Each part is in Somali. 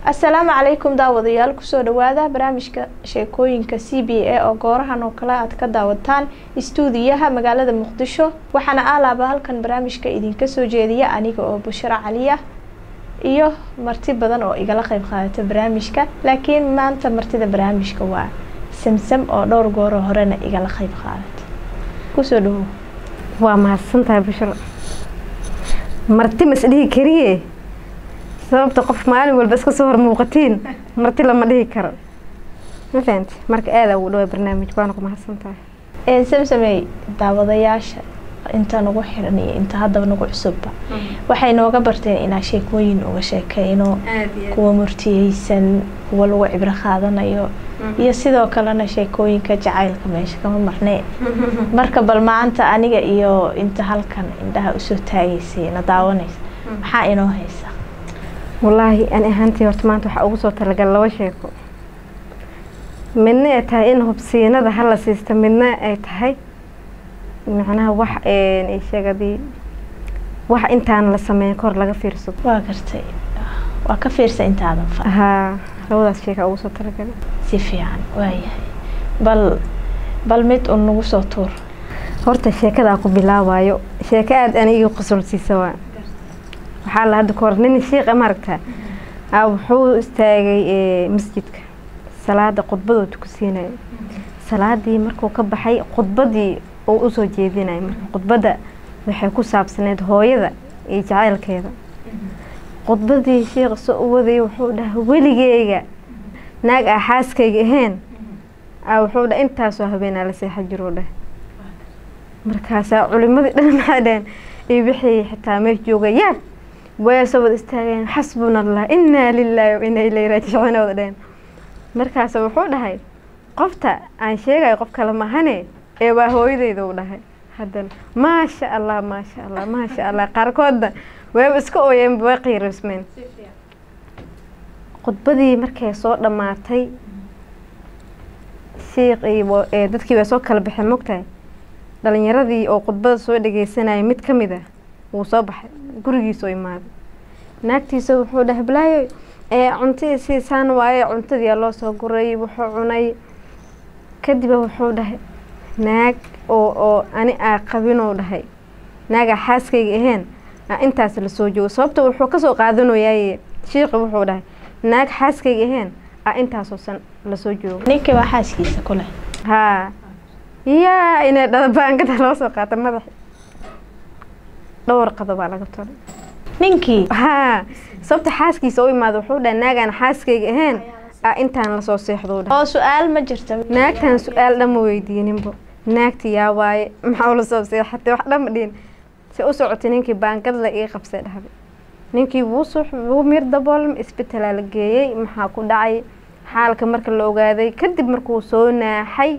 asalaamu calaykum daawadayaal kusoo dhawaada barnaamijka sheekooyinka c b a oo goorahan oo kale aad ka daawataan istuudiyaha magaalada muqdisho waxaana aalaaba halkan barnaamijka idinka soo jeediya aniga oo bushro caliya iyo marti badan oo igala qeyb qaadata barnaamijka laakiin maanta martida barnaamijka waa samsam oo dhowr gooro horena igala qeyb qaadata kusoo dhawow waa mahadsantahay bushro marti mas dhihi kariye sababta qof maalin walba iska soo hor muuqatiin marti lama dhihi karo ma fahanti marka aada ugu dhawaa barnaamij waana ku mahadsantahay samsamey daawadayaasha inta nagu xiran iyo inta haddaba nagu cusubba waxay nooga barteen inaa sheekooyin uga sheekeyno kuwa murtiyeysan kuwa lagu cibro qaadanayo iyo sidoo kalena sheekooyinka jacaylka meesha kama marnee marka bal maanta aniga iyo inta halkan indhaha usoo taagaysay na daawanaysa maxaa inoo haysa wallaahi ani ahaantii horta maanta waxaa ugu soo talagal laba sheeko midna ay tahay in hubsiinada hala siista midna ay tahay macnaha wax sheegadii wax intaan la sameyn kahor laga fiirsado waa gartay waa ka fiirsa intaadan fa haa labadaas sheeka ugu soo talagalay si fiican waayahay bal bal mid un nagu soo tuur horta sheekadaa ku bilaabayo sheeko aada anigii qosolsiisa waa waxaa la hadda kahor nin shiiqa maaragtaa a wuxuu istaagay masjidka salaada khudbadoo tukusiinaya salaadii markuu ka baxay khudbadii uu usoo jeedinaya marka khudbadda waxay ku saabsaneyd hooyada iyo jacaylkeeda khudbadii shiiqa soo u wadayay wuxuu dhahay weligeyga naag ah xaaskayga ahayn a wuxuu dhahay intaasoo habeenaa la seexa jiruu dhahay markaasaa culimadii dhan maxaa dhaheen iyo wixii xitaa meesha jooga yaab way soo wada istaageen xasbuna allah inaa lilaahi wa inaa ilayhi raajicuun wada dhaheen markaas wuxuu dhahay qofta aan sheegayo qof kale mahane ee waa hooyadeyda uu dhahay haddana maasha allah maasha allah maasha allah qaarkoodna wayba iska ooyeen way qiirasmeen khudbadii markay soo dhammaatay shiiq iyo dadkii way soo kala baxeen mogtahay dhalinyaradii oo khudbada soo dhageysanayay mid ka mid ah wuu soo baxay gurigiisoo imaaday naagtiisa wuxuu dhahay balaayo cuntadii siisaan waaye cuntadiia loo soo guray wuxuu cunay kadiba wuxuu dhahay naag oo oo ani aa qabinuu dhahay naagaa xaaskayga ahayn intaas lasoo joogo sababta wuxuu kasoo qaadanayaay shiiqi wuxuu dhahay naag xaaskayga ahayn a intaasoo san lasoo joogo ninkii waa xaaskiisa kuleh haa yaa inay dhadabaangada loo soo qaata madaxi dhowr qado baa laga tolay ninkii haa sababta xaaskiisa u imaada wuxuu dhahay naagaan xaaskayga ahayn a intaan lasoo seexdo dhahay oo su-aal ma jirta naagtan su-aal dhan ma weydiininbo naagti yaa waaye maxaa lasoo seexatay wax dhan ma dhihin si u socotay ninkii baangadla ii qabsay dhahday ninkii wuu sux wuu mir daboolm isbitalaa la geeyey maxaa ku dhacay xaalka marka la ogaaday kadib markuu soo naaxay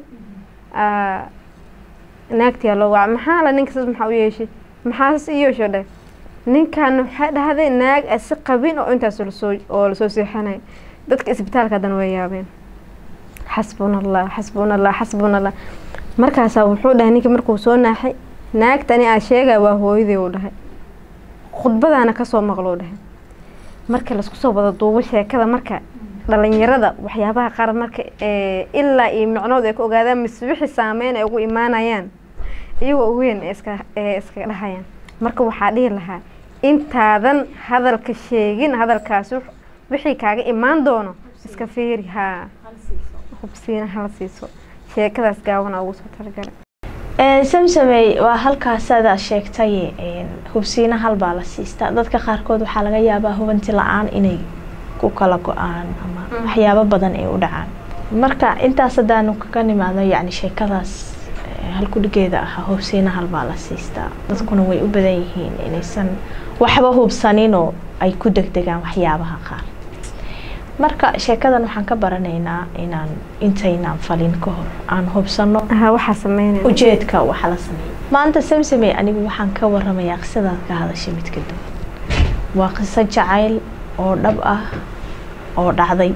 naagtiyaa loo waca maxaa la ninkaas maxaa u yeeshay maxaas i yeesho dheh ninkan waxay dhahday naag asi qabin oo intaas lasoo oo lasoo seexanay dadka isbitaalka haddana way yaabeen xasbuna allah xasbuna allah xasbuna allah markaasaa wuxuu dhahay ninkii markuu soo naaxay naagtani aa sheegaya waa hooyadii uu dhahay khudbadaana kasoo maqlou dhahay marka laisku soo wada duubo sheekada marka dhalinyarada waxyaabaha qaar marka ilaa iyo micnood ay ka ogaadaan mise wixii saameyn ay ugu imaanayaan iyagoo uweyn iska iskaga dhahayaan marka waxaa dhihi lahaa intaadan hadalka sheegin hadalkaas wixii kaaga imaan doono iska fiiri haa hubsiina hala siiso sheekadaas gaabana ugu soo talagalay samsamey waa halkaasadaa sheegtay hubsiina halbaa la siistaa dadka qaarkood waxaa laga yaabaa hubanti la-aan inay ku kala go-aan ama waxyaabo badan ay u dhacaan marka intaas haddaanu kaga nimaadno yacni sheekadaas halkudhigeeda ahaa hubsiina halbaa la siistaa dadkuna way u badan yihiin inaysan waxba hubsaninoo ay ku degdegaan waxyaabaha qaar marka sheekadan waxaan ka baranaynaa inaan intaynaan falin ka hor aan hubsano waxaa sameynaya ujeedka waxa la sameeya maanta samsamey anigu waxaan ka waramayaa qisadaad ka hadashay mid ka duwan waa qiso jacayl oo dhab ah oo dhacday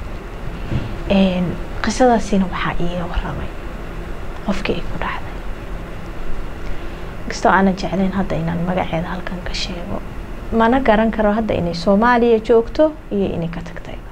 qisadaasina waxaa iiga waramay qofkii ay ku dhacday kastoo aanan jeclayn hadda inaan magaceeda halkan ka sheego mana garan karo hadda inay soomaaliya joogto iyo inay ka tagtay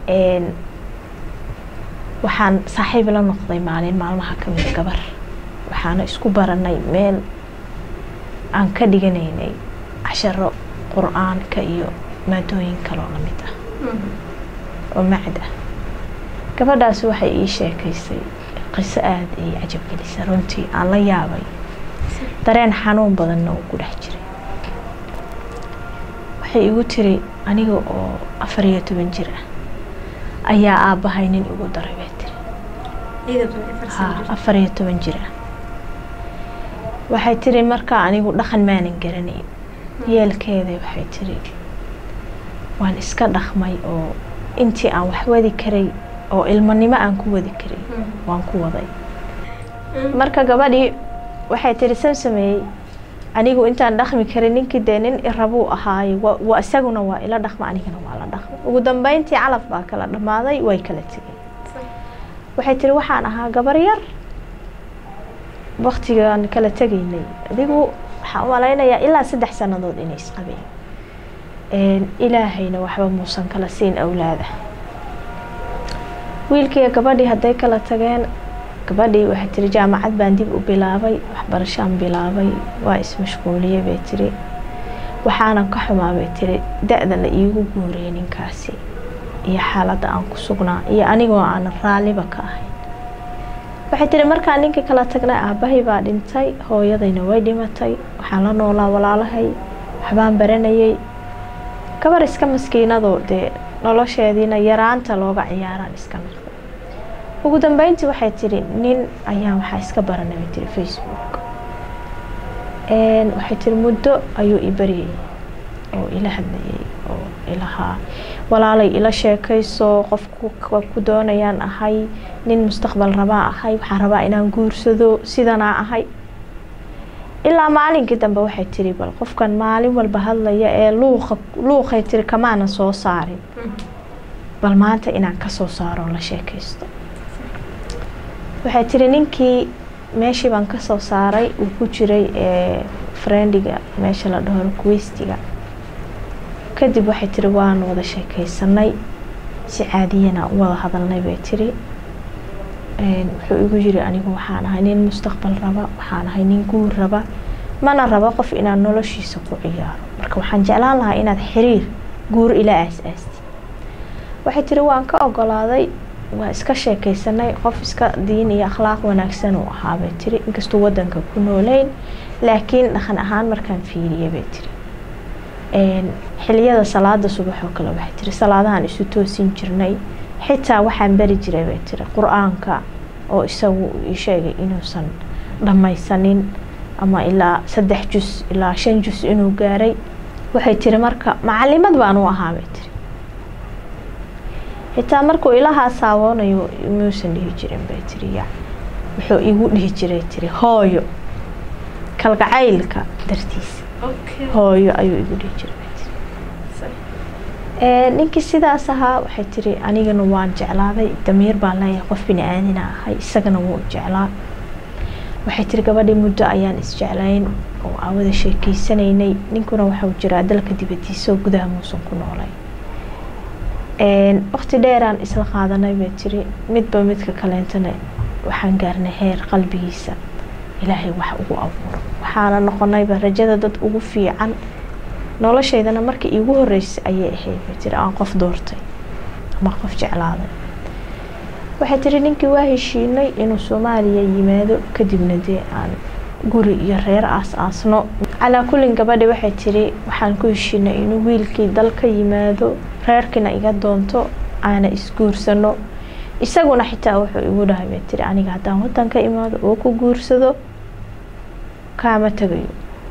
waxaan saaxiib la noqday maalin maalmaha ka mid gabar waxaana isku baranay meel aan ka dhiganaynay casharo qur-aanka iyo maadooyin kaloo lamid ah oo macd ah gabadhaas waxay ii sheekaysay qiso aada ay cajabgelisay runtii aan la yaabay dareen xanuun badanna uu ku dhex jiray waxay igu tiri aniga oo afar iyo toban jir ah ayaa aabbahay nin igu daray bay tiri ha afar iyo toban jir ah waxay tiri markaa anigu dhaqan maanan garanayn yeelkeeda waxay tiri waan iska dhaqmay oo intii aan wax wadi karay oo ilmanimo aan ku wadi karay waan ku waday marka gabadhii waxay tiri san sameeyey anigu intaan dhaqmi karin ninkii dee nin irabuu ahaaye wa isaguna waa ila dhaqma anigana waa la dhaqma ugu dambeyntii calaf baa kala dhammaaday way kala tegeen waxay tiri waxaan ahaa gabar yar waktigaan kala tegaynay adigu waxaan u malaynayaa ilaa saddex sannadood inay isqabeen ilaahayna waxba muusan kala siin awlaada wiilkiiyo gabadhii hadday kala tageen gabadhii waxay tiri jaamacad baan dib u bilaabay waxbarashaan bilaabay waa ismashquuliyey bay tiri waxaanan ka xumaa bay tiri da-da la iigu guuriyay ninkaasi iyo xaaladda aan ku sugnaa iyo anigoo aanan raalliba ka ahayn waxay tiri markaan ninkii kala tagnay aabbahay baa dhintay hooyadayna way dhimatay waxaan la noolaa walaalahay waxbaan baranayay gabar iska maskiinadoo dee nolosheediina yaraanta looga ciyaaraan iska noqday ugu dambeyntii waxay tiri nin ayaa waxaa iska baranay bay tiri facebook waxay tiri muddo ayuu i baryayay oo ila hadlayay oo ilahaa walaalay ila sheekayso qofku ku doonayaan ahay nin mustaqbal rabaa ahay waxaan rabaa inaan guursado sidanaa ahay ilaa maalinkii dambe waxay tiri bal qofkan maalin walba hadlaya ee luuqa luuqay tiri kamaana soo saarin bal maanta inaan kasoo saaro la sheekaysto waxay tiri ninkii meeshii baan kasoo saaray uu ku jiray friendiga meesha la dhaho requestiga kadib waxay tiri waan wada sheekaysanay si caadiyana u wada hadalnay bay tiri wuxuu igu yiri anigu waxaan ahay nin mustaqbal raba waxaan ahay nin guur raba mana rabo qof inaan noloshiisa ku ciyaaro marka waxaan jeclaan lahaa inaad xiriir guur ila aas-aastid waxay tiri waan ka ogolaaday waa iska sheekaysanay qof iska diin iyo akhlaaq wanaagsan uu ahaabay tiri inkastuu wadanka ku nooleyn laakiin dhaqan ahaan markaan fiiriyay bay tiri xiliyada salaada subax oo kale waxay tiri salaadahan isu toosin jirnay xitaa waxaan bari jiray bay tiri qur-aanka oo isagu ii sheegay inuusan dhammaysanin ama ilaa saddex jus ilaa shan jus inuu gaaray waxay tiri marka macalimad baan u ahaa bay tiri xitaa markuu ilahaa saawoonayo muusan dhihi jirin bay tiri ya wuxuu igu dhihi jiray tiri hooyo kalgacaylka dartiisa hooyo ayuu igu dhihi jiray ninkii sidaas ahaa waxay tiri anigana waan jeclaaday damiir baan leeyahay qof bini aadina ahay isagana wuu jeclaa waxay tiri gabadhii muddo ayaan isjeclayn oo aan wada sheekeysanaynay ninkuna waxau jiraa dalka dibadiisa oo gudaha muusan ku noolay waqti dheeraan isla qaadanay bay tiri midba midka kaleentana waxaan gaarnay heer qalbigiisa ilaahay wax ugu abuuro waxaana noqonayba rajada dad ugu fiican noloshaydana markii iigu horeysay ayay ahayd bay tiri aan qof doortay ama qof jeclaaday waxay tiri ninkii waa heshiinay inuu soomaaliya yimaado kadibna dee aan guri iyo reer aas-aasno calaa kullin gabadhi waxay tiri waxaan ku heshiinay inuu wiilkii dal ka yimaado reerkiina iga doonto aana isguursano isaguna xitaa wuxuu igu dhahay bay tiri aniga haddaan wadan ka imaado oo ku guursado kaama tagayo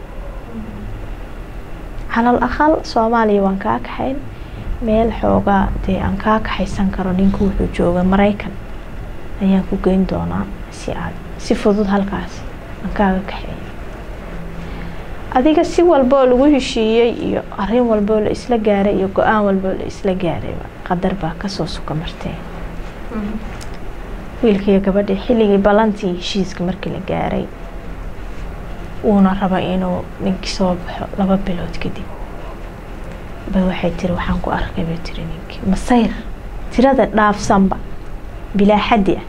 calal aqal soomaaliya waan kaa kaxayn meel xoogaa dee aan kaa kaxaysan karo ninku wuxuu jooga maraykan ayaan ku geyn doonaa si aad si fudud halkaas aan kaaga kaxeeyo adiga si walboo lagu heshiiyey iyo arin walboo la isla gaaray iyo go-aan walboo la isla gaarayba qadar baa kasoo suka martee wiilkiiyo gabadhii xilligii ballantii heshiiska markii la gaaray uuna raba inuu ninkii soo baxo laba bilood kadib bay waxay tiri waxaan ku arkay bay tiri ninkii masayr tirada dhaafsanba bilaa xaddi ah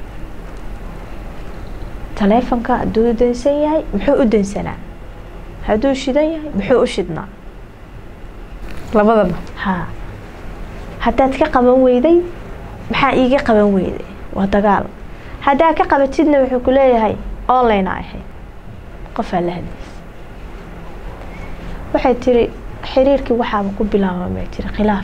taleefonka hadduu dansan yahay muxuu u dansanaa hadduu shidan yahay muxuu u shidnaa labadaba haa haddaad ka qaban weyday maxaa iiga qaban weyday waa dagaal haddaad ka qabatidna wuxuu ku leeyahay online a ahayd qofaa la hadlaysa waxay tiri xiriirkii waxaaba ku bilaabamay tiri khilaaf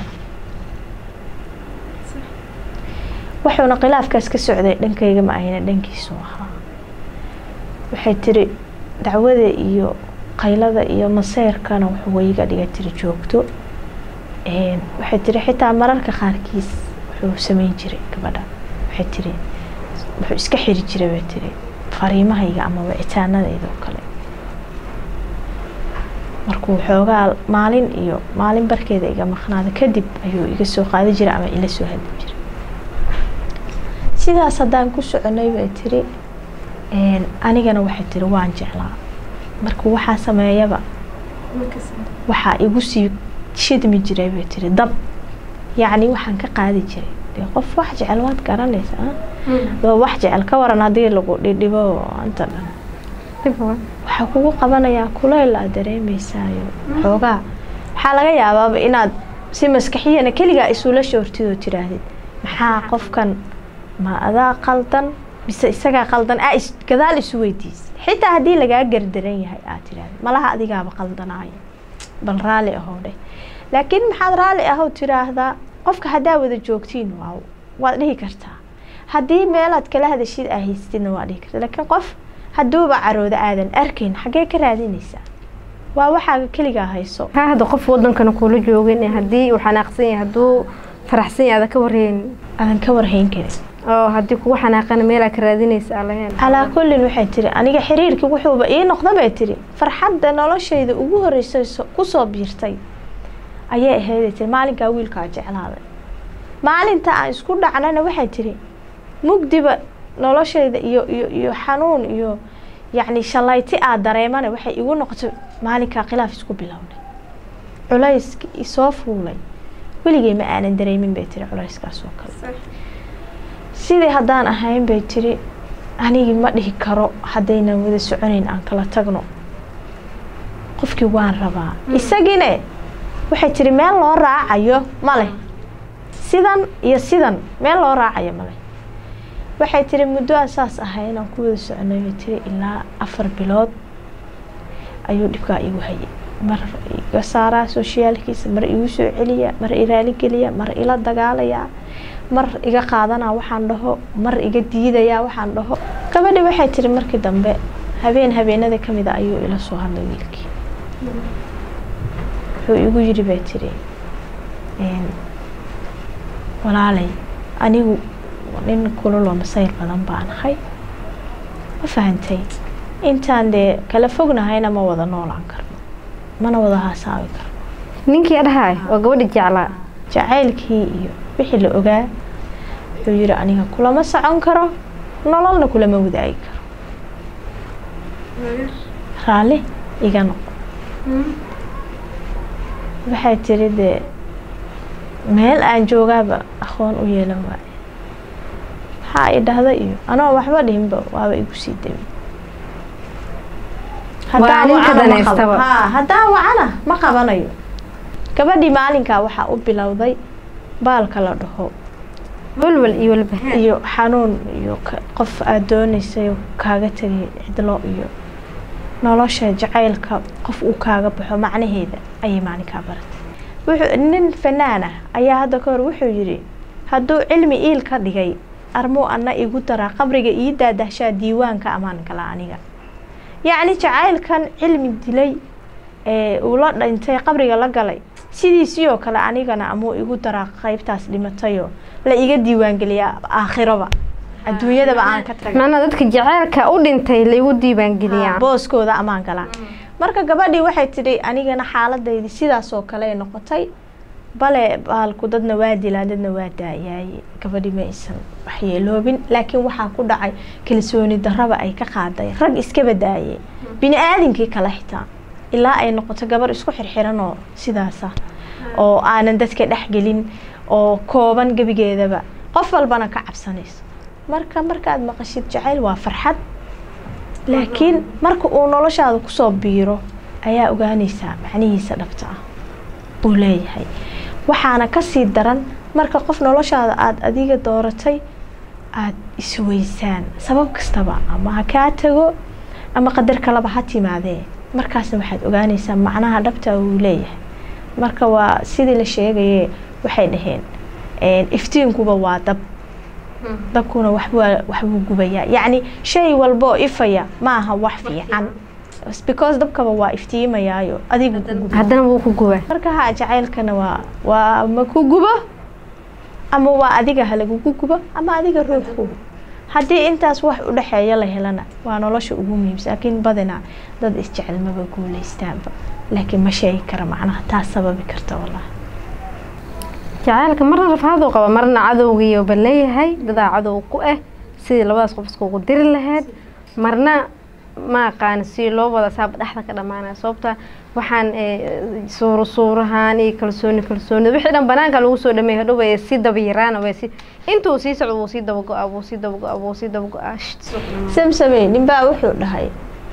wuxuuna khilaafkaas ka socday dhankayga ma ahayna dhankiisu ahaa waxay tiri dacwada iyo qaylada iyo maseyrkana wuxuu wayga dhiga tiri joogto waxay tiri xitaa mararka qaarkiis wuxuu sameyn jiray gabadha waxay tiri wuxuu iska xiri jiray bay tiri fariimahayga ama wicitaanadayda oo kale markuu xoogaa maalin iyo maalin barkeeda iga maqnaada kadib ayuu iga soo qaadi jiray ama ila soo hadli jiray sidaas haddaan ku soconay bay tiri anigana waxay tiri waan jeclaa markuu waxaa sameeyaba waxaa igu sii shidmi jiray bay tiri dab yacni waxaan ka qaadi jiray dee qof wax jecel waad garanaysa waa wax jecel ka waran haddii lagu dhidhibo inta dhan waxaa kugu qabanayaa kuleyl aad dareemaysaayo xoogaa waxaa laga yaabaaba inaad si maskaxiyana keligaa isula shoortid oo tiraahdid maxaa qofkan ma adaa qaldan mise isagaa qaldan aa is gadaal isu weydiisa xitaa haddii lagaa gardaran yahay aad tirahdid malaha adigaaba qaldanaayo bal raalli ahow dheh laakiin maxaad raalli ahow tiraahdaa qofka haddaa wada joogtiin waa waad dhihi kartaa haddii meelaad kala hadashid aa haystidna waa dhihi kartaa laakiin qof hadduuba carooda aadan arkayn xaggee ka raadinaysaa waa waxaaga keligaa hayso haa hadda qof wadankana kuula joogin haddii uu xanaaqsan yahay hadduu faraxsan yahay ada ka warheen aadan ka warhayn karin oo haddii kugu xanaaqana meelaa ka raadinaysa aa lahayn calaa kullin waxay tiri aniga xiriirkii wuxuuba ii noqda bay tiri farxadda noloshayda ugu horreysay kusoo biirtay ayay ahayday tiri maalinkaa wiilkaa jeclaaday maalinta aan isku dhacnana waxay tiri mugdiba noloshayda iyo iyo iyo xanuun iyo yacni shallayti aad dareemana waxay igu noqotay maalinkaa khilaaf isku bilownay culayski isoo fuulay weligay ma aanan dareemin bay tiri culayskaas oo kale sidii haddaan ahayn bay tiri anigii ma dhihi karo haddaynan wada soconayn aan kala tagno qofkii waan rabaa isagine waxay tiri meel loo raacayo ma leh sidan iyo sidan meel loo raacayo ma leh waxay tiri muddo aan saas ahayn aan ku wada soconay bay tiri ilaa afar bilood ayuu dhibkaa igu hayay mar iga saaraa soshiyaalkiisa mar igu soo celiya mar iraaligeliya mar ila dagaalayaa mar iga qaadanaa waxaan dhaho mar iga diidayaa waxaan dhaho gabadhi waxay tiri markii dambe habeen habeenada ka mida ayuu ila soo hadlay wiilkii wuxuu igu yidhi bay tiri walaalay anigu nin kululoo masayr badan baan ahay ma fahantay intaan dee kala fognahayna ma wada noolaan karno mana wada haasaawi karno ninkii adhahay oo gabadha jeclaa jacaylkii iyo wixii la ogaa wuxuu yidhi aniga kulama socon karo nololna kulama wadaagi karo raalli iga noqo waxay tiri dee meel aan joogaaba aqoon u yeelan waaye maxaa i dhahda iyo anoo waxba dhihinba waaba igu sii dami Waa ninka daneystaba. haddaan wacana ma qabanayo gabadhii maalinkaa waxaa u bilowday baalka la dhaho walwal iyo walba iyo xanuun iyo ka- qof aada dooneysay oo kaaga tegay cidlo iyo nolosha jacaylka qof uu kaaga baxo macnaheeda ayay maalinkaa baratay wuxuu nin fanaan ah ayaa hadda ka hor wuxuu yidhi hadduu cilmi iil ka dhigay armuu anna igu daraa qabriga ii daadahshaa diiwaanka ammaan kala aniga yacni jacaylkan cilmi dilay ee uu la dhintay qabriga la galay sidiisii oo kale anigana amuu igu daraa qaybtaas dhimatayoo la iga diiwaangeliyaa aakhiraba adduunyadaba aan ka tagay macnaa dadka jaceylka u dhintay laygu diiwaangeliyaa booskooda ammaan galaa marka gabadhii waxay tidhi anigana xaaladaydi sidaas oo kale ay noqotay bale baalku dadna waa dilaa dadna waa daayaaye gabadhii ma aysan waxyeeloobin laakiin waxaa ku dhacay kalsooni darraba ay ka qaaday rag iskaba daayay bini aadinkii kale xitaa ilaa ay noqoto gabar isku xirxiran oo sidaasa oo aanan dadka dhexgelin oo kooban gebigeedaba qof walbana ka cabsanayso marka markaad maqashid jacayl waa farxad laakiin marka uu noloshaada kusoo biiro ayaa ogaanaysaa macnihiisa dhabta ah uu leeyahay waxaana kasii daran marka qof noloshaada aada adiga dooratay aada isweysaan sabab kastaba ama ha kaa tago ama qadar kalaba ha timaadee markaasna waxaad ogaanaysaa macnaha dhabta uu leeyahay marka waa sidii la sheegaye waxay dhaheen iftiinkuba waa dab dabkuna waxbaa waxbuu gubayaa yacni shay walboo ifaya maaha wax fiican because dabkaba waa iftiimayaayo adigu ku guba haddana wuu ku gubaa marka ha jacaylkana waa waa ma ku gubo ama waa adiga halagugu gubo ama adiga roog kubo haddii intaas wax udhexeeya la helana waa nolosha ugu muhiimsan laakiin badinaa dad isjecel maba guuleystaanba laakiin ma sheegi kara macnaha taas sababi karta wallahi jacaylka marna rafaaduu qaba marna cadowgiiyo ba leeyahay dadaa cadow ku ah sidii labadaas qof iskugu diri lahayd marna ma aqaani si loo wada saaba dhexda ka dhamaanaya sababta waxaan suuro suurahaan iyo kalsooni kalsooni wixii dhan banaanka lagu soo dhameey hadhow way sii daba yaraana way si intuu sii socdo wuu sii daba go-aa wuu sii daba go-aa wuu sii daba go-aa samsamey ninbaa wuxuu dhahay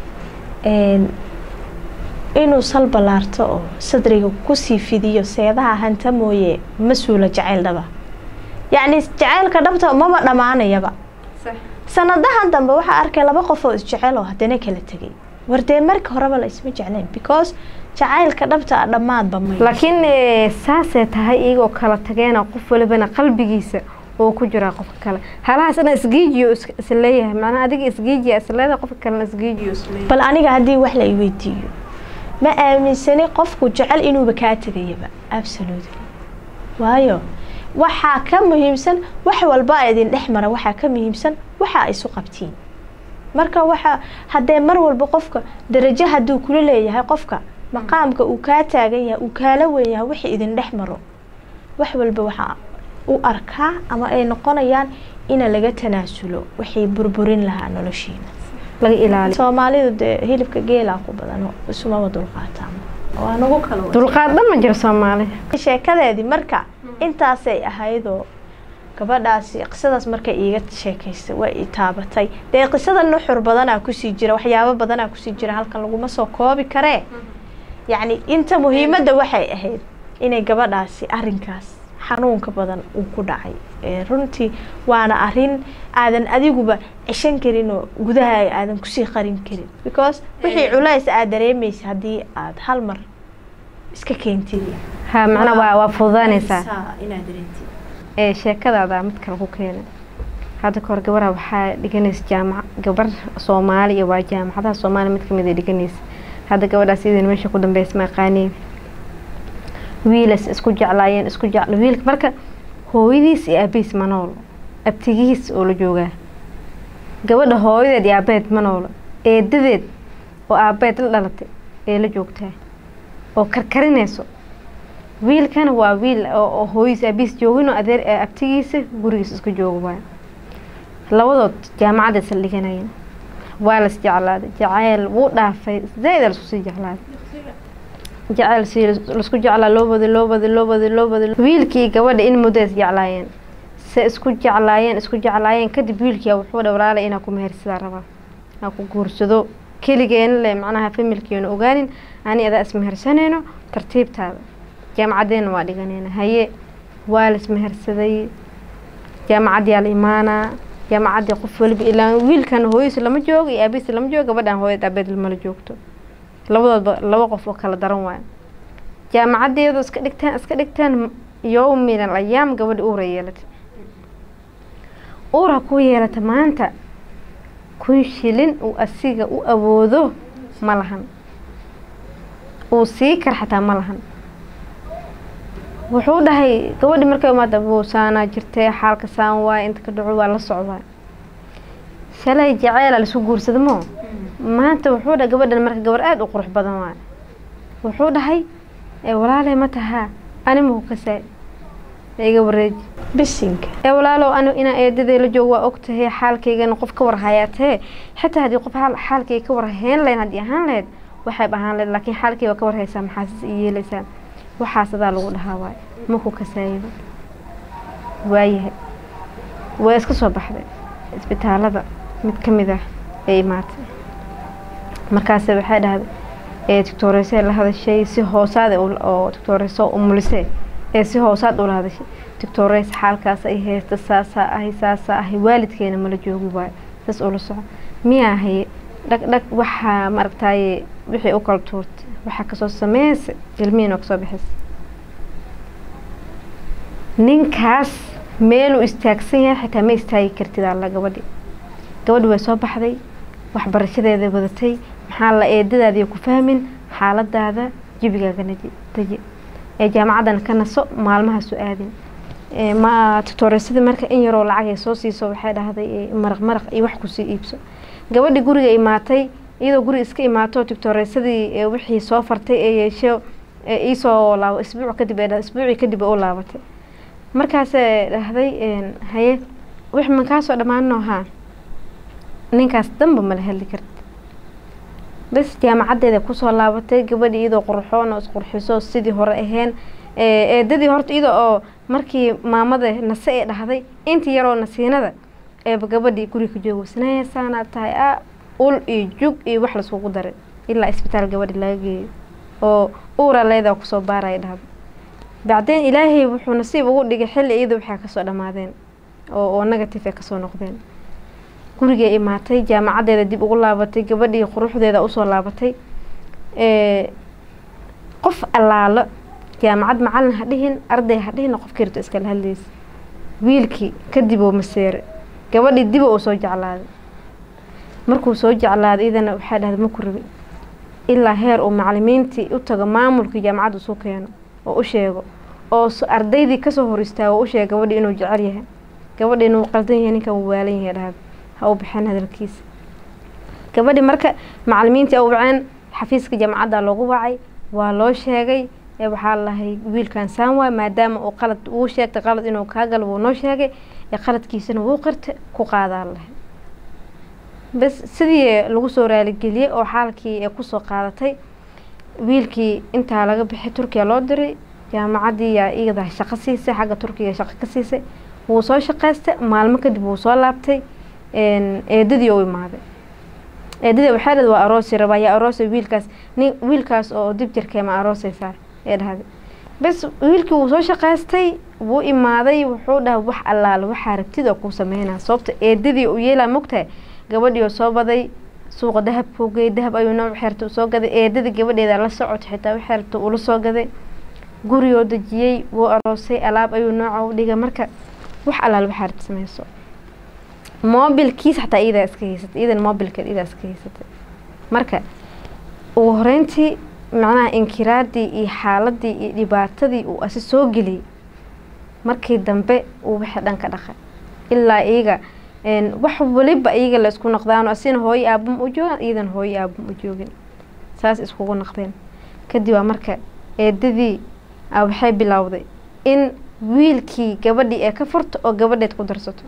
inuu sal ballaarto oo sadriga kusii fidiyo seedaha hanta mooye ma suula jacayl dhaba yacni jacaylka dhabta maba dhammaanayaba sanadahan dambe waxaa arkay laba qof oo isjecel oo haddana kala tegay wardee marka horeba la isma jecleen because jacaylka dhabta a dhammaadba may laakiin saasay tahay iyagoo kala tageena qof walibana qalbigiisa oo ku jiraa qofka kale halahaas ina isgiijiyo isleeyahay macnaa adiga isgiijiya isleedahay qofka kalena isgiijiyo isleeyahay bal aniga haddii wax la iweydiiyo ma aaminsani qofku jecel inuuba kaa tegayaba absolutely waayo waxaa ka muhiimsan wax walba idin dhex mara waxaa ka muhiimsan waxa isu qabtiin marka waxa haddee mar walba qofka darajo hadduu kula leeyahay qofka maqaamka uu kaa taagan yahay uu kaala weyn yahay wixii idin dhex maro wax walba waxaa u arkaa ama ay noqonayaan ina laga tanaasulo waxay burburin lahaa noloshiina laga ilaaliyo soomaalidu dee hilibka geelaa ku badano isumaba dulqaataan waa nagu kala dulqaad dhan ma jiro soomaali sheekadeedii marka intaasay ahaydoo gabadhaasi qisadaas markay iiga sheekaysay waa i taabatay dee qisada nuxur badanaa kusii jira waxyaabo badanaa kusii jira halkan laguma soo koobi karee yacni inta muhiimadda waxay ahayd inay gabadhaasi arinkaas xanuunka badan uu ku dhacay runtii waana arin aadan adiguba ceshan karin oo gudahaaga aadan kusii qarin karin because wixii culays aad dareemaysa haddii aad hal mar iska keentid ha macnaa waa waa fududaanaysaa inaad dareentid ee sheekadaada mid kale ku keenay hadda kahor gabarha waxaa dhiganaysa jaamac gabar soomaaliya waa jaamacadaha soomaaliya mid kamid ay dhiganaysa hadda gabadhaas idin meesha ku dambeysa ma aqaaniin wiilas isku jeclaayeen isku jecla wiilka marka hooyadiis iyo aabihiis ma noolo abtigihiis oo la joogaa gabadha hooyadeed iyo aabeed ma noolo eedadeed oo aabeed la dhalatay ee la joogtaa oo karkarinayso wiilkana waa wiil oo hooyadiis aabihiis jooginoo adeer abtigiisa gurigiis isku jooga waay labadood jaamacadda isla dhiganayeen waa las jeclaaday jacayl wuu dhaafay zaid lasku sii jeclaaday jacayl si laisku jeclaa loo waday loo waday loo waday loo waday wiilkii gabadha in muddo is jeclaayeen se isku jeclaayeen isku jeclaayeen kadib wiilkii wuxuu dha walaalay inaa ku mehersadaa rabaa inaa ku guursado keligeena le macnaha familkeena ogaanin ani adaa ismehersanayno tartiibtaada jaamacaddeena waa dhiganayna haye waa la ismehersaday jaamacaddiyaa la imaanaa jaamacaddii qof waliba ilaa wiilkan hooyadiis lama joogo iyo aabihiis lama joogo gabadhan hooyad aabeed lamala joogto labadoodba laba qof oo kala daran waayo jaamacaddeedu iska dhigtaan iska dhigtaan yowmin al ayaam gabadha uura yeelatay uura ku yeelata maanta kun shilin uu asiga u awoodo ma lahan uu sii kar xataa ma lahan wuxuu dhahay gabadhi markay umaada buusaanaa jirtay xaalka saan waay inta ka dhaco waa la socdaa shalay jaceyla laisku guursada moo maanta wuxuu dhahay gabadhan marka gabar aada u qurux badan waay wuxuu dhahay walaaley ma tahaa ani maku kasaay iga wareeji bisinka ee walaalow ani inaa eedadee la joog waa ogtahay xaalkaygana qof ka warhayaatee xitaa haddii qof xaalkayga ka warhayn lahayn haddii ahaan lahayd waxayb ahaan lahayd laakiin xaalkay waa ka warhaysaa maxaasis i yeelaysaa waxaas adaa lagu dhahaa waay maku kasaayido waayahay waa iska soo baxday isbitaalada mid ka mid ah ee imaatay markaase waxay dhahday ee doctooreysee la hadashay si hoosaad oo doctooreyso umulisee ee si hoosaad ula hadashay doctooreys xaalkaas ay haysta saasaa ahay saasaa ahay waalidkeena mala joogi waayo saas ula soco miyaa haye dhag dhag waxaa maaragtaaye wixii u kala tuurtay waxaa kasoo sameysa ilmihiin oo kasoo bixisa ninkaas meeluu istaagsan yahay xitaa ma istaagi kartid alla gabadhi gabadhi way soo baxday waxbarashadeeda wadatay maxaa la eedadaadiiyo ku fahmin xaaladaada jabigaagana deji ee jaamacaddana ka naso maalmaha su aadin ma tutooresadii marka in yaroo lacag ay soo siiso waxay dhahday maraq maraq iyo wax kusii iibso gabadhi guriga imaatay iyadoo guriga iska imaato tutooresadii wixii soo fartay ee yeesho iisoo laabo isbuuc kadib ee isbuucii kadib u laabatay markaasee dhahday haye wix ma kaasoo dhammaanno haa ninkaas danba mala hadli karti bas jaamacaddeeda kusoo laabatay gabadhi iyadoo qurxoon oo isqurxiso sidii hore aheen eedadii horta iyada oo markii maamada nase ee dhahday intii yaroo nasiinada eeba gabadhii guriga ka joogo sanaasaanaad tahay a ul iyo jug iyo wax laiskugu daray ilaa isbitaal gabadhi laga geeyo oo uura leedaa kusoo baaraya dhahda bacdeen ilaahay wuxuu nasiib ugu dhigay xilli iyada waxaa kasoo dhammaadeen oo oo negative ay kasoo noqdeen gurigay imaatay jaamacaddeeda dib ugu laabatay gabadhii quruxdeeda usoo laabatay qof allaalo jaamacad macalin ha dhihin arday ha dhihin qofkii rabto iskala hadlaysa wiilkii kadib oo maseere gabadhii diba uu soo jeclaaday markuu soo jeclaaday idana waxaa dhahday maku rabi ilaa heer uu macalimiintii u tago maamulkii jaamacadda isu keeno oo u sheego oo ardaydii kasoo hor istaago oo u sheega gabadhii inuu jecel yahay gabadhii inuu qaldan yahay ninkan uu waalan yahay dhahda ha u baxeen hadalkiisa gabadhii marka macalimiintii u waceen xafiiska jaamacadda loogu wacay waa loo sheegay ee waxaa lahay wiilkan saan waay maadaama uu qalad uu sheegtay qalad inuu kaa galo wuu noo sheegay ee qaladkiisana wuu qirtay ku qaadaa lahay bas sidii lagu soo raaligeliyey oo xaalkii ee kusoo qaadatay wiilkii intaa laga bixay turkiya loo diray jaamacaddii yaa iyada shaqo siisay xagga turkiga shaqo ka siisay wuu soo shaqaystay maalmo kadib wuu soo laabtay eedadii u imaaday eedadii waxay dhahday waa aroosi rabaa yaa aroosay wiilkaas nin wiilkaas oo dib jirkee ma aroosaysaa ee dhahday bas wiilkii wuu soo shaqaystay wuu imaaday wuxuu dhahay wax allaale waxaa rabtid oo kuu sameynaa sababta eedadii u yeelaa mogtahay gabadhii oo soo baday suuqa dahabkuu geeyay dahab ayuu nooc xeerta usoo gaday eedadii gabadheeda la socotay xitaa wax xeerta ula soo gaday gurigoo dejiyey wuu aroosay alaab ayuu nooca u dhigay marka wax allaale waxaa rabta sameyso moobilkiisa xataa iyadaa iska haysatay iyadan moobilkeed iyadaa iska haysatay marka ugu horeyntii macnaha inkiraadii iyo xaaladii iyo dhibaatadii uu asi soo geliyey markii dambe uu wixii dhan ka dhaqay ilaa iyaga wax waliba iyaga la isku noqdaano asina hooyo aabama u joogan iyadan hooyo aabama u joogin saas iskugu noqdeen kadib waa marka eedadii waxay bilowday in wiilkii gabadhii ee ka furto oo gabadheed ku darsato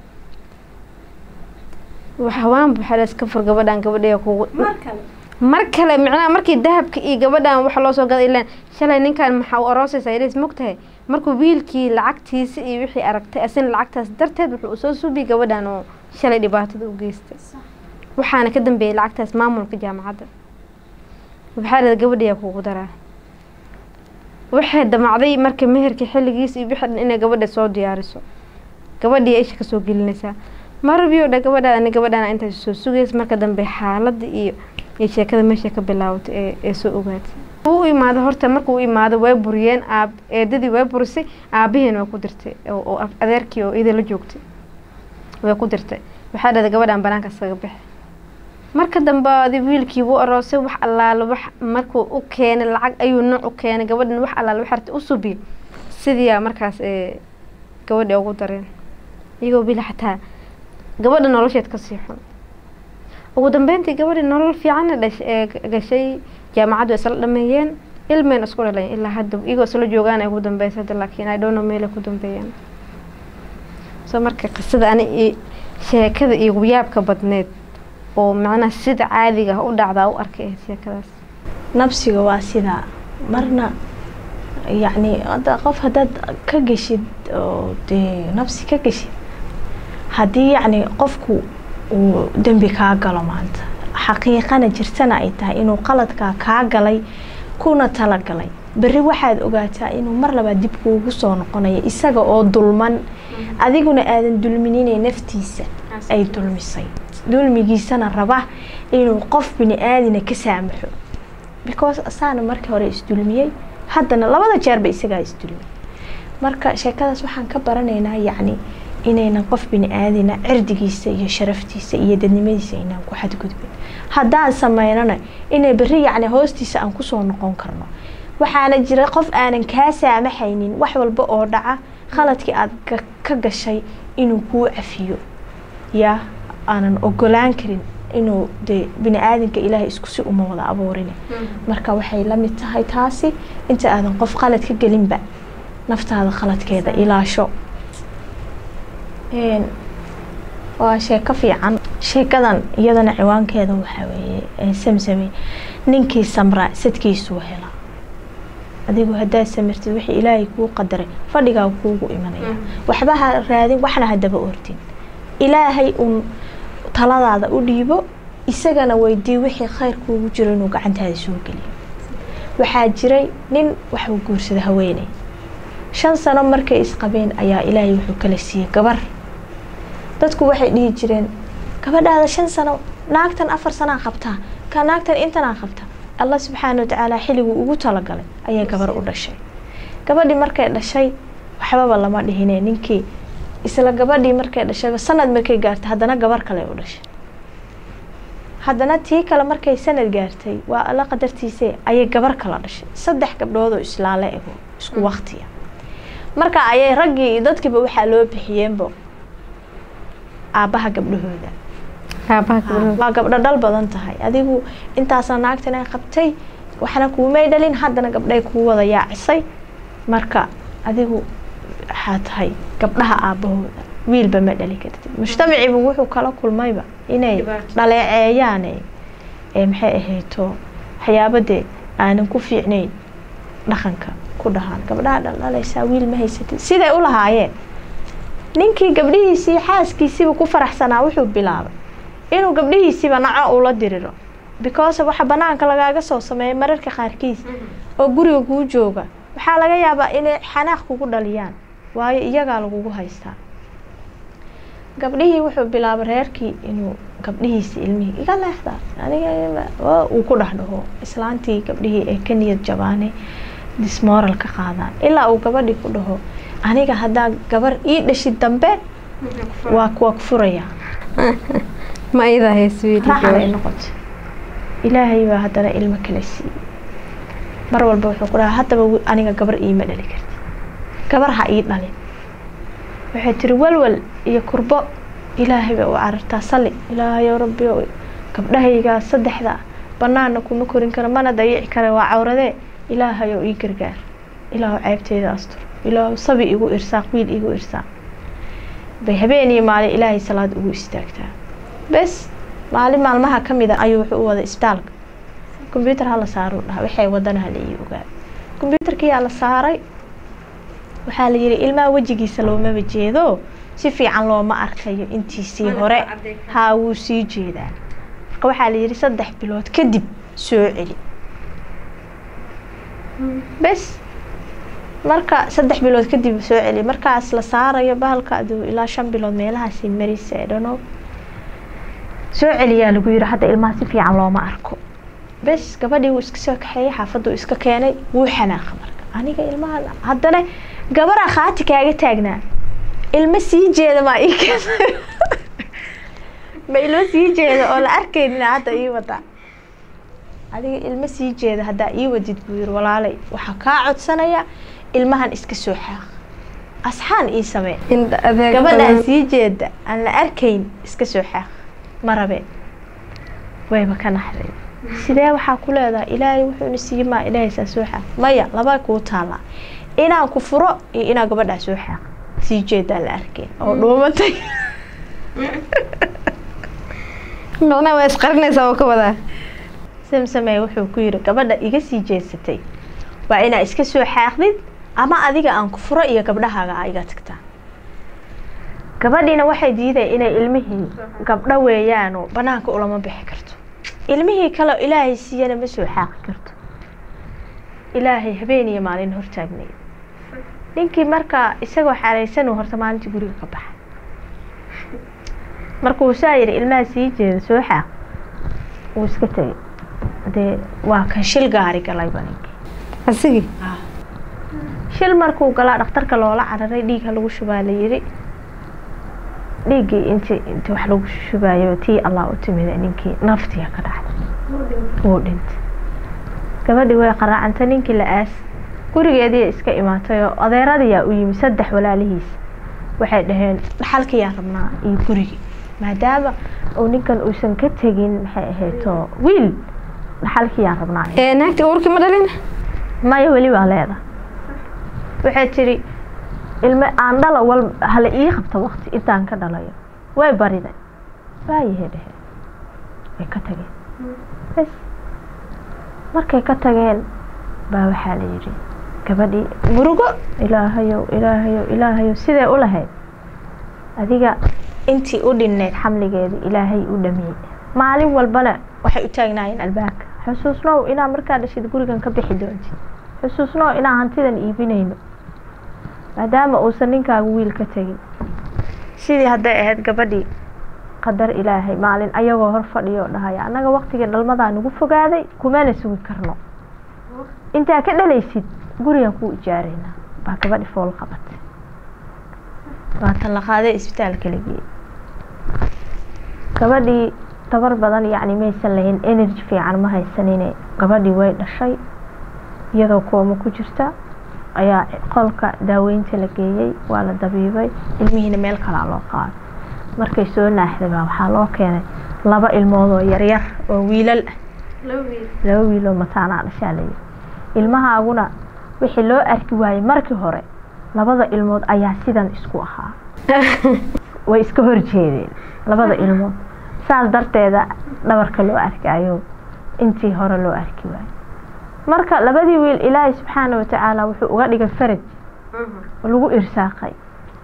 hawaanba waxaa iska fur gabadhan gabadhee kugu mar kale micnaha markii dahabka iyo gabadhan waxa loo soo gaday ilaan shalay ninkan maxaa u aroosaysaa ilis mogtahay markuu wiilkii lacagtiisa iyo wixii aragtay asina lacagtaas darteed wuxuu usoo suubiyay gabadhan oo shalay dhibaatada u geystay waxaana ka dambeeyay lacagtaas maamulka jaamacadda waxaa dhada gabadhiyaa kugu daraa waxay damacday marka meherkii xilligiisa iyo wixii dhan inay gabadha soo diyaariso gabadhii isha kasoo gelinaysaa marabiyo dha gabadhaada ani gabadhaan intaas soo sugaysa marka dambe xaaladda iyo iyo sheekada meesha ka bilaabatay ee ee soo ogaatay u imaado horta markuu imaado way buriyeen aab eedadii way burisay aabihiina way ku dirtay oo adeerkii oo iyada la joogtay way ku dirtay waxaa dhahday gabadhaan banaanka iskaga bixi marka dambe adi wiilkii wuu aroosay wax allaale wax markuu u keenay lacag ayuu nooc u keenay gabadhan wax allaale wax harta u subiyay sidiiyaa markaas ee gabadhii ugu dareen iyagoo bila xataa gabadha nolosheed kasii xun ugu dambeyntii gabadhii nolol fiicanna dhash ee gashay jaamacaddu isla dhameeyeen ilmeen isku dhaleen ilaa hadda iyagoo isla joogaan ay ugu dambeysa hadda laakiin ay dhowno meelay ku dambeeyeen soo marka qisada ani i sheekada iyo yaabka badneed oo macnaha sida caadiga ah u dhacdaa u arkay ahayd sheekadaas nabsiga waa sidaa marna yacni hadda qof haddaad ka geshid oo dee nafsi ka geshid haddii yacni qofku uu dembi kaa galo maanta xaqiiqana jirtana ay tahay inuu qaladkaa kaa galay kuna talagalay berri waxaad ogaataa inuu mar labaad dib kuugu soo noqonayo isaga oo dulman adiguna aadan dulmininay naftiisa ay dulmisay dulmigiisana raba inuu qof bini aadina ka saamaxo because asaana markii hore isdulmiyey haddana labada jeerba isagaa isdulmiyey marka sheekadaas waxaan ka baranaynaa yacni inaynan qof bini aadina cirdigiisa iyo sharaftiisa iyo dadnimadiisa inaan ku xadgudbin haddaan sameynana inay berri yacni hoostiisa aan kusoo noqon karno waxaana jira qof aanan kaa saamaxaynin wax walba oo dhaca khaladkii aad ka gashay inuu kuu cafiyo yaa aanan ogolaan karin inuu dee bini aadamka ilaahay isku si uma wada abuurin marka waxay la mid tahay taasi inta aadan qof khalad ka gelinba naftaada khaladkeeda ilaasho waa sheeko fiican sheekadan iyadana ciwaankeeda waxaa weeye samsame ninkii samraa sadkiisuu helaa adigu haddaad samirtid wixii ilaahay kuu qadaray fadhigaa kuugu imanaya waxba ha raadin waxna hadaba ordin ilaahay uun taladaada u dhiibo isagana weydii wixii khayr kuugu jiro inuu gacantaada soo geliyo waxaa jiray nin waxuu guursada haweeney shan sano markay isqabeen ayaa ilaahay wuxuu kala siiyey gabar dadku waxay dhihi jireen gabadhaada shan sano naagtan afar sanaa qabtaa ka naagtan intanaa qabtaa allah subxaana watacaala xilliguu ugu talagalay ayay gabar u dhashay gabadhii markay dhashay waxbaba lama dhihine ninkii isla gabadhii markay dhashayba sanad markay gaartay haddana gabar kale u dhashay haddana tii kale markay sanad gaartay waa alla qadartiise ayay gabar kala dhashay saddex gabdhoodoo islaale ego isku waktiya marka ayay raggii iyo dadkiiba waxaa loo bixiyeenbo aabbaha gabdhahooda waa gabdho dhal badan tahay adigu intaasna naagtan ay qabtay waxna kuumay dhalin haddana gabdhay kuu wada yaacisay marka adigu waxaa tahay gabdhaha aabbahooda wiilba ma dhali kartid mujtamaciibu wuxuu kala kulmayba inay dhaleeceeyaan ee maxay ahayto waxyaabadee aanan ku fiicnayn dhaqanka ku dhahaan gabdhaha dhaldhalaysaa wiil ma haysatid siday u lahaayeen ninkii gabdhihiisii xaaskiisiiba ku faraxsanaa wuxuu bilaabay inuu gabdhihiisiiba naco ula diriro because waxa banaanka lagaaga soo sameeya mararka qaarkiis oo guriga kuu jooga waxaa laga yaabaa inay xanaaq kugu dhaliyaan waayo iyagaa lagugu haystaa gabdhihii wuxuu bilaabay reerkii inuu gabdhihiisi ilmihii iga leexda aniga uu ku dhex dhaho islaantii gabdhihii ay ka niyad jabaane dismoral ka qaadaan ilaa uu gabadhii ku dhaho aniga haddaa gabar ii dhashid dambe waa waa ku furaya ma idaa raxanay noqoto ilaahay baa haddana ilmo kala siiyey mar walba wuxuu ku dhaha haddaba aniga gabar iima dhali karti gabar ha ii dhalin waxay tiri walwal iyo kurbo ilaahay bay u carartaa salli ilaahayow rabbiyo gabdhahaygaa saddexda banaana kuma korin karo mana dayici kara waa cawradee ilaahayow ii gargaar ilaahu ceybteeda astur ilaahu sabi igu irsaaq wiil igu irsaaq bay habeen iyo maalin ilaahay salaad ugu istaagtaa bes maalin maalmaha ka mid a ayuu wuxuu u wada isbitaalka kombyuutar hala saaruu dhaha waxay wadana hala ii ogaa kombyuutarkiyaa la saaray waxaa la yihi ilmaha wejigiisa loomaba jeedo si fiican looma arkayo intiisii hore haa wuu sii jeedaa marka waxaa la yihi saddex bilood kadib soo celi bes marka saddex bilood kadib soo celi markaas la saarayo bahalka aduu ilaa shan bilood meelahaasi marisa edhano soo celiyaa lagu yihi hadda ilmaha si fiican looma arko bes gabadhii wuu iska soo kaxeeyey xaafaduu iska keenay wuu xanaaqa marka aniga ilmaha haddana gabaraa khaati kaaga taagnaa ilmo sii jeeda maa ii keena ma ilmo sii jeeda oo la arkaynin hadda ii wada adiga ilmo sii jeeda haddaa ii wadid buu yiri walaalay waxaa kaa codsanaya ilmahan iska soo xaaq asxaan ii samee gabadhaan sii jeeda aan la arkayn iska soo xaaq ma rabeen wayba ka naxday sidee waxaa ku leedahay ilaahay wuxuuna siiye maa ilaahay saa soo xaaq maya laba kuu taallaa inaan ku furo iyo inaa gabadhaa soo xaaq sii jeedaan la arkayn oo dhuumatay macnaa waa isqarinaysaa oo ka wadaa samsamey wuxuu ku yiri gabadha iga sii jeesatay waa inaa iska soo xaaqdid ama adiga aan ku furo iyo gabdhahaaga aa iga tagtaa gabadhiina waxay diiday inay ilmihii gabdho weeyaanoo banaanka ulama bixi karto ilmihii kale ilaahay siiyana ma soo xaaqi karto ilaahay habeen iyo maalin hortaagnay ninkii markaa isagoo xaareysanuu horta maalintii guriga ka baxay markuu saa yidhi ilmaha sii jeeda soo xaaq wuu iska tegay dee waa kan shil gaari galayba ninkii asigii shil markuu galaa dhakhtarka loola cararay dhiigha lagu shubaa la yidhi dhiiggii inti inti wax lagu shubayo tii allah u timida ninkii naftiya ka dhacday wuu dhintay gabadhii way qaraacantay ninkii la aas gurigeediiya iska imaatay oo adeeradayaa u yimi saddex walaalihiis waxay dhaheen dhaxalkayaa rabnaa iyo gurigii maadaama uu ninkan uusan ka tegin maxay ahayto wiil dhaxalkiyaa rabnaa ee naagti uurkii ma dhalin maya weli waa leeda waxay tidhi ilme aan dhala wal hala ii qabta wakti intaan ka dhalayo way bariday waayahay dheheen way ka tageen bes markay ka tageen baa waxaa la yidhi gabadhii murugo ilaahayow ilaahayow ilaahayow sidee u lahayd adiga intii u dhinnayd xamligeedii ilaahay u dhamiyey maalin walbana waxay u taagnaayeen albaabka xusuusnow inaa markaa dhashid gurigan ka bixi doontid xusuusnow inaa hantidan iibinayno maadaama uusan ninkaagu wiil ka tegin sidii hadday ahayd gabadhii qadar ilaahay maalin ayagoo hor fadhiyo dhahaya annaga waktigii dhalmadaa nagu fogaaday kumana sugi karno intaa ka dhalaysid gurigan kuu ijaaraynaa baa gabadhi fool qabatay waatan la qaaday isbitaalka la geeyey gabadhii tabar badan yacni maysan lahayn energy fiican ma haysanine gabadhii way dhashay iyadoo kooma ku jirta ayaa qolka daaweynta la geeyey waa la dabiibay ilmihiina meel kalaa loo qaaday markay soo naaxday baa waxaa loo keenay laba ilmood oo yaryar oo wiilal ah laba wiil oo mataanaa dhashaa layidhi ilmahaaguna wixii loo arki waayey markii hore labada ilmood ayaa sidan isku ahaa way iska horjeedeen labada ilmood saas darteeda dhabarka loo arkaayo intii hore loo arki waayo marka labadii wiil ilaahay subxaana watacaala wuxuu uga dhigay faraj lagu irsaaqay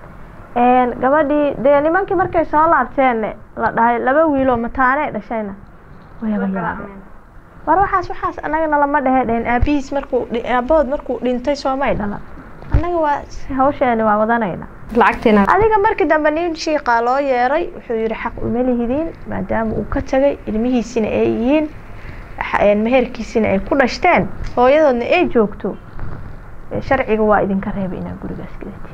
gabadhii dee nimankii markay soo laabteen la dhahay laba wiiloo mataanee dhashayna wayaba yaabeen war waxaas waxaas annagana lama dhehe dheheen aabihiis markuu aabahood markuu dhintay soomay dhalan annaga waa hawsheeni waa wadanayna lacagtiina adiga markii dambe nin shiiqaa loo yeeray wuxuu yihi xaq uma lihidiin maadaama uu ka tagay ilmihiisina ay yihiin meherkiisina ay ku dhashteen hooyadoodna ay joogto sharciga waa idinka reebay inaad gurigaas gadatid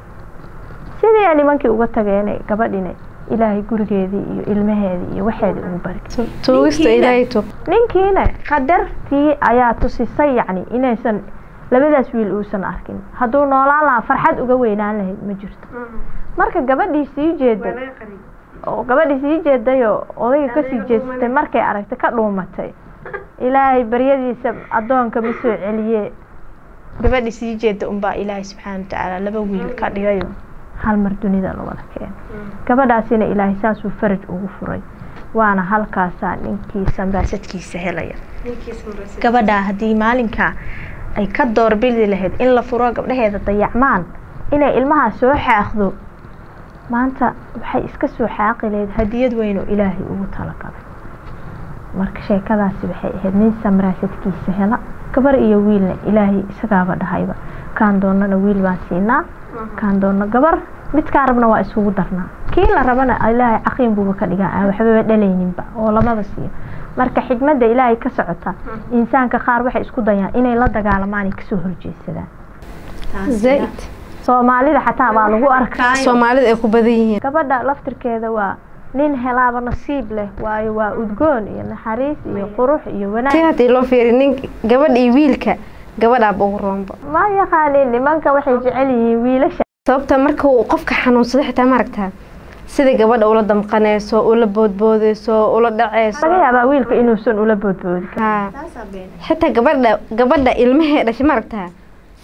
sidii nimankii uga tageen gabadhina ilaahay gurigeedii iyo ilmaheedii iyo waxeedii ugu bari tuugista ilaahay tuug ninkiina qadartii ayaa tusisay yacni inaysan labadaas wiil uusan arkin hadduu noolaan lahaa farxad uga weynaan lahayd ma jirto marka gabadhii sii jeeday oo gabadhii sii jeedayoo odayga kasii jeesatay markay aragtay ka dhuumatay ilaahay baryadiisa addoonka ma soo celiye gabadhii sii jeeda unbaa ilaahay subxaana watacaala laba wiil ka dhigayo hal mar dunida la wada keeno gabadhaasina ilaahay saasuu faraj ugu furay waana halkaasaa ninkii sambaasadkiisa helaya gabadhaa haddii maalinkaa ay ka doorbidi lahayd in la furo gabdhaheeda dayacmaan inay ilmahaa soo xaaqdo maanta waxay iska soo xaaqi lahayd hadiyad weyn oo ilaahay ugu talagalay marka sheekadaasi waxay ahayd nin samraasadkiisa hela gabar iyo wiilna ilaahay isagaaba dhahayba kaan doonana wiil baan siinaa kaan doona gabar midkaa rabna waa isugu darnaa kii la rabana ilaahay caqiin buuba ka dhigaa aan waxbaba dhalayninba oo lamaba siiyo marka xikmadda ilaahay ka socota insaanka qaar waxay isku dayaan inay la dagaalamaan ay kasoo horjeedsadaan zaid soomaalida xataa baa lagu arkaa soomaalida ay ku badan yihiin gabadha laftirkeeda waa nin helaaba nasiib leh waayo waa udgoon iyo naxariis iyo qurux iyo si wanaag haddii loo fiiri nin gabadh iyo wiilka gabadhaaba ugu roonba ma yaqaanin nimanka waxay jecel yihiin wiilasha sababta marka uu qofka xanuunsado xitaa maaragtaa sida gabadha ula damqanayso ula boodboodayso ula dhacayso laga yaabaa wiilka inuusan ula boodboodi karin haa xitaa gabadha gabadha ilmahee dhashay maaragtaa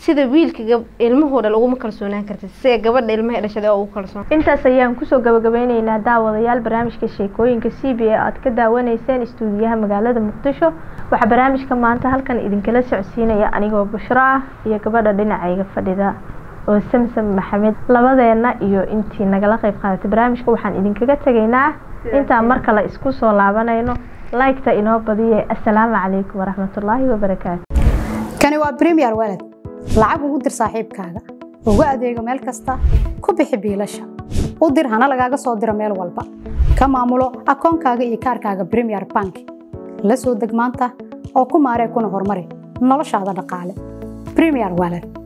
sida wiilka ilmuhoo dhal uguma kalsoonaan kartid sida gabadha ilmaha dhashada oo ugu kalsoon intaas ayaan kusoo gabagabeyneynaa daawadayaal barnaamijka sheekooyinka c b a aad ka daawanayseen istuudiyaha magaalada muqdisho waxaa barnaamijka maanta halkan idinkala socodsiinaya anigoo bushro ah iyo gabadha dhinacayga fadhida oo samsam maxamed labadeena iyo intii nagala qeyb qaadatay barnaamijka waxaan idinkaga tegaynaa intaan mar kale isku soo laabanayno laygta inoo badiye assalaamu calaykum waraxmatullaahi wabarakaatu kani waa bremiyer walad lacag ugu dir saaxiibkaaga ugu adeego meel kasta ku bixi biilasha u dir hana lagaaga soo diro meel walba ka maamulo akoonkaaga iyo kaarkaaga bremiyer bank la soo deg maanta oo ku maaree kuna horumari noloshaada dhaqaale bremiyer walad